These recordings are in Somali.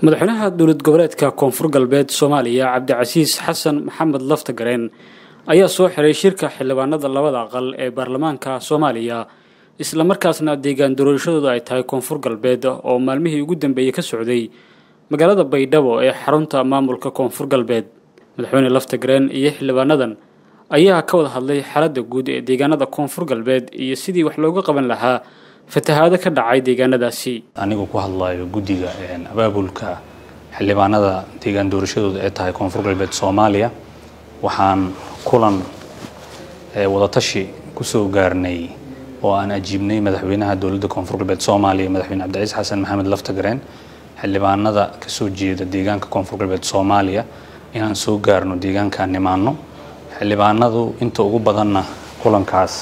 madaxweynaha dowlad goboleedka koonfur galbeed soomaaliya cabdicasiis xasan maxamed laftagareen ayaa soo xiray shirka xildhibaanada labada aqal ee baarlamaanka soomaaliya islamarkaasna deegaan doorashadooda ay tahay koonfur galbeed oo maalmihii ugu dambeeyey ka socday magaalada baydhabo ee xarunta maamulka koonfur galbeed madaxweyne laftagareen iyo xildhibaanadan ayaa ka wada hadlay xaaladda guud ee deegaanada koonfur galbeed iyo sidii wax looga qaban lahaa fatahaado ka dhacay deegaanadaasi anigu ku hadlayo guddiga abaabulka xildhibaanada deegaan doorashadooda ee tahay koonfur galbeed soomaaliya waxaan kulan wadatashi kusoo gaarnay oo aan ajiibnay madaxweynaha dowladda koonfur galbeed soomaaliya madaxweyne cabdicaiis xasan maxamed laftagareen xildhibaanada kasoo jeeda deegaanka koonfur galbeed soomaaliya inaan soo gaarno deegaankaan nimaano xildhibaanadu inta ugu badanna kulankaas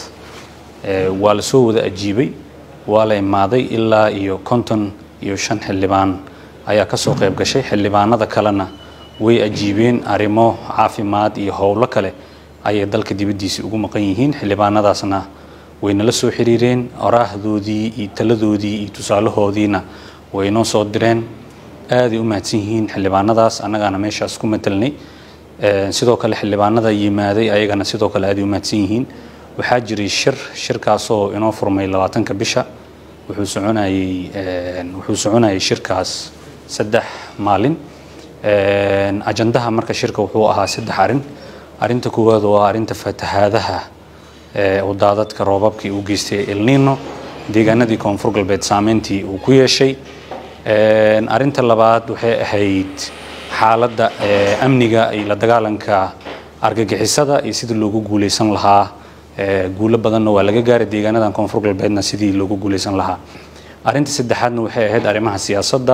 waa la soo wada ajiibay waa la imaaday ilaa iyo konton iyo shan xildhibaan ayaa kasoo qayb gashay xildhibaanada kalena way ajiibeen arrimo caafimaad iyo howlo kale ayay dalka dibaddiisa ugu maqan yihiin xildhibaanadaasna way nala soo xiriireen oraahdoodii iyo taladoodii iyo tusaalahoodiina way noo soo direen aaday u mahadsan yihiin xildhibaanadaas annagaana meeshaas ku matelnay sidoo kale xildhibaanada yimaaday ayagana sidoo kale aaday u mahadsan yihiin waxaa jiray shir shirkaasoo inoo furmay labaatanka bisha wuxuu soconayey wuxuu soconayay shirkaas saddex maalin ajandaha marka shirka wuxuu ahaa saddex arrin arrinta koowaad waa arrinta fatahaadaha oo daadadka roobabkii uu geystay elnino deegaanadii koonfur galbeed saameyntii uu ku yeeshay arrinta labaad waxay ahayd xaaladda amniga iyo la dagaalanka argagixisada iyo sidii loogu guuleysan lahaa guulo badanna waa laga gaaray deegaanadan koonfur galbeedna sidii loogu guuleysan lahaa arrinta saddexaadna waxay ahayd arrimaha siyaasadda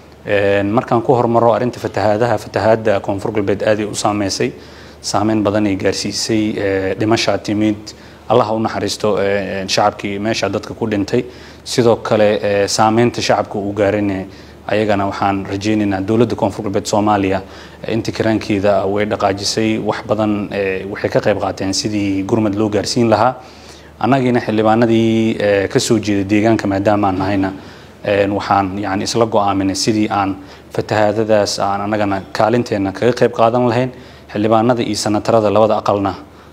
markaan ku hormaro arrinta fatahaadaha fatahaadda koonfur galbeed aaday u saameysay saameyn badan ay gaarsiisay dhimashaa timid allaha u naxariisto shacabkii meesha dadka ku dhintay sidoo kale saameynta shacabka uu gaarayna ayagana waxaan rajaynaynaa dowladda koonfur galbeed soomaaliya inta karaankeeda way dhaqaajisay wax badan waxay ka qayb qaateen sidii gurmad loo gaarsiin lahaa annagiina xildhibaanadii kasoo jeeda deegaanka maadaama aan nahayna waxaan yani isla go-aaminay sidii aan fatahaadadaas aan annagana kaalinteenna kaga qayb qaadan lahayn xildhibaanada iyo sanatarada labada aqalna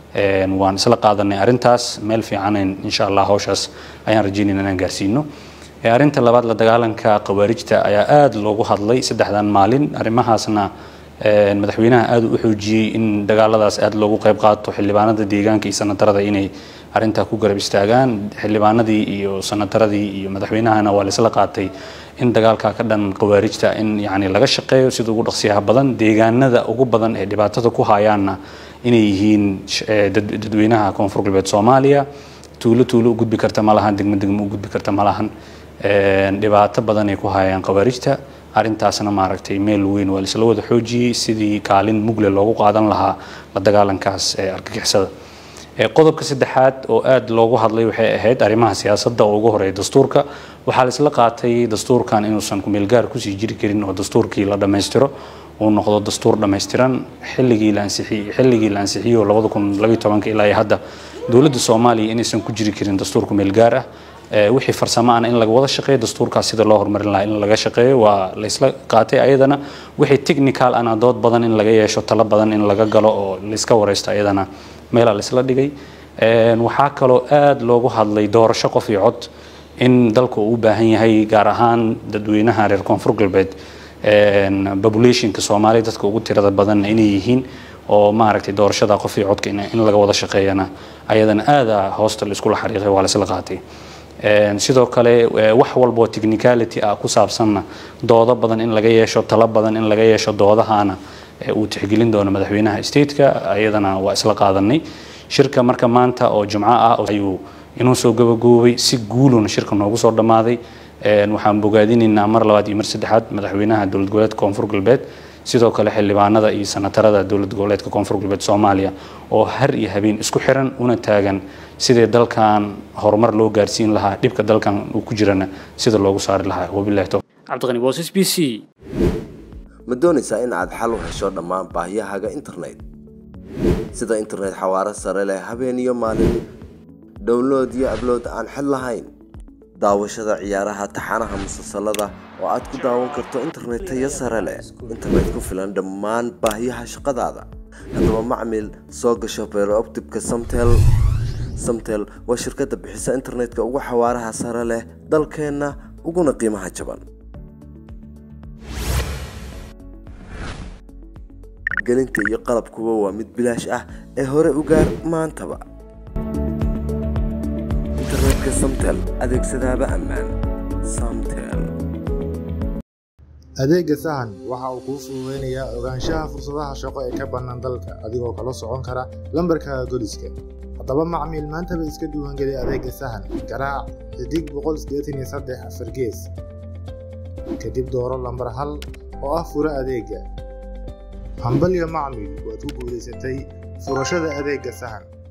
waan isla qaadanay arrintaas meel fiicanan insha allah hawshaas ayaan rajaynayna inaan gaarsiino arrinta labaad la dagaalanka khawaarijta ayaa aada loogu hadlay saddexdan maalin arrimahaasna madaxweynaha aada u xoojiyey in dagaaladaas aada loogu qayb qaato xildhibaanada deegaanka iyo sanatarada inay arrintaa ku garab istaagaan xildhibaanadii iyo sanataradii iyo madaxweynahana waa laisla qaatay in dagaalka ka dhan khawaarijta in yani laga shaqeeyo sida ugu dhaqsiyaha badan deegaanada ugu badan ee dhibaatada ku hayaanna inay yihiin dadweynaha koonfur galbeed soomaaliya tuulo tuulo u gudbi karta ma lahan degmo degmo u gudbi karta ma lahan dhibaato badan ay ku hayaan khawaarijta arrintaasna maaragtay meel weyn waa laisla wada xoojiyey sidii kaalin mugle loogu qaadan lahaa la dagaalankaas ee argagixisada qodobka saddexaad oo aada loogu hadlay waxay ahayd arrimaha siyaasadda oo ugu horeeya dastuurka waxaa laisla qaatay dastuurkan inuusan kumeelgaar kusii jiri karin oo dastuurkii la dhammaystiro uu noqdo dastuur dhammaystiran xilligii la ansixiyey xilligii la ansixiyo labada kun labayo tobanka ilaa iyo hadda dowladda soomaaliya inaysan ku jiri karin dastuur kumeelgaar ah wixii farsamo ana in laga wada shaqeeyo dastuurkaas sida loo horumarin lahaa in laga shaqeeyo waa laysla qaatay ayadana wixii technical ana dood badan in laga yeesho talo badan in laga galo oo layska wareysto ayadana meelaa laysla dhigay waxaa kaloo aada loogu hadlay doorasho qof iyo cod in dalka uu u baahan yahay gaar ahaan dadweynaha reer koonfur galbeed populationka soomaaliya dadka ugu tirada badanna inay yihiin oo maaragtay doorashada qof iyo codka in laga wada shaqeeyana ayadana aada hoosta laiskula xariiqay waa laysla qaatay sidoo kale wax walboo technicality ah ku saabsanna doodo badan in laga yeesho talo badan in laga yeesho doodahana uu tixgelin doono madaxweynaha stateka ayadana waa isla qaadanay shirka marka maanta oo jumco ah ayuu inuu soo gabagoobay si guuluna shirka noogu soo dhammaaday waxaan bogaadinaynaa mar labaad iyo mar saddexaad madaxweynaha dowlad goboleedka koonfur galbeed sidoo kale xildhibaanada iyo sanatarada dowlad goboleedka koonfur galbeed soomaaliya oo har iyo habeen isku xiran una taagan sidii dalkan horumar loo gaarsiin lahaa dhibka dalkan uu ku jirana sida loogu saari lahaa wabilahi towfiiq cabdiqani boos b c ma doonaysaa in aad xal u hesho dhammaan baahiyahaaga internet sida internet xawaaro sare leh habeen iyo maalin download iyo ablood aan xid lahayn daawashada ciyaaraha taxanaha musalsalada oo aad ku daawan karto internet tayo sare leh internet ku filan dhammaan baahiyaha shaqadaada haddaba macmil soo gasho beerooptibka samtel samtel waa shirkadda bixisa internetka ugu xawaaraha sare leh dalkeenna uguna qiimaha jaban gelinta iyo qalabkuba waa mid bilaash ah ee hore u gaar maantaba internetka samtel adeegsadaaba ammaan samtel adeegga sahan waxa uu kuu fududaynayaa ogaanshaha fursadaha shaqo ee ka bannaan dalka adigoo kala socon kara lambarkaaga goliska haddaba macmiil maantaba iska diiwaangeli adeegga sahan garaac xidig boqol sideetan iyo saddex afar gees kadib dooro lambar hal oo ah furo adeegga hambalyo macmiil waad ku guulaysatay furashada adeegga sahan